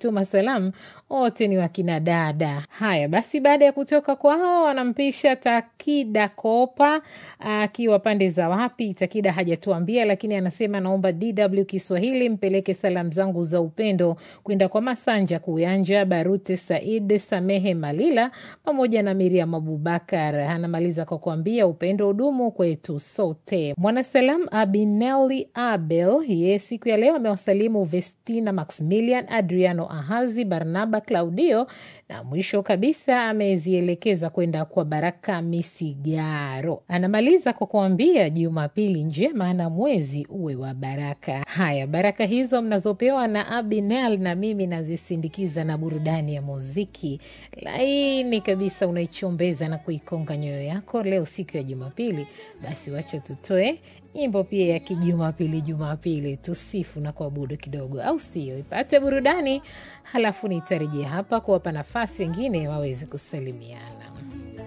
tuma salamu wote ni wakina dada. Haya basi, baada ya kutoka kwao, wanampisha Takida Kopa akiwa pande za wapi, Takida hajatuambia, lakini anasema naomba DW Kiswahili mpeleke salamu zangu za upendo kwenda kwa Masanja Kuyanja, Barute Said, Samehe Malila pamoja na Miriam Abubakar. Anamaliza kwa kuambia upendo udumu kwetu sote. Mwanasalam Abineli Abel ye siku ya leo amewasalimu Vestina Maximilian, Adriano Ahazi, Barnaba Claudio na mwisho kabisa amezielekeza kwenda kwa Baraka Misigaro. Anamaliza kwa kuambia Jumapili njema na mwezi uwe wa baraka. Haya, baraka hizo mnazopewa na Abinel na mimi nazisindikiza na burudani ya muziki laini kabisa, unaichombeza na kuikonga nyoyo yako leo siku ya Jumapili. Basi wacha tutoe nyimbo pia ya kijumapili Jumapili, tusifu na kuabudu kidogo, au sio? Ipate burudani, halafu nitarejea hapa kuwapa nafasi wengine waweze kusalimiana.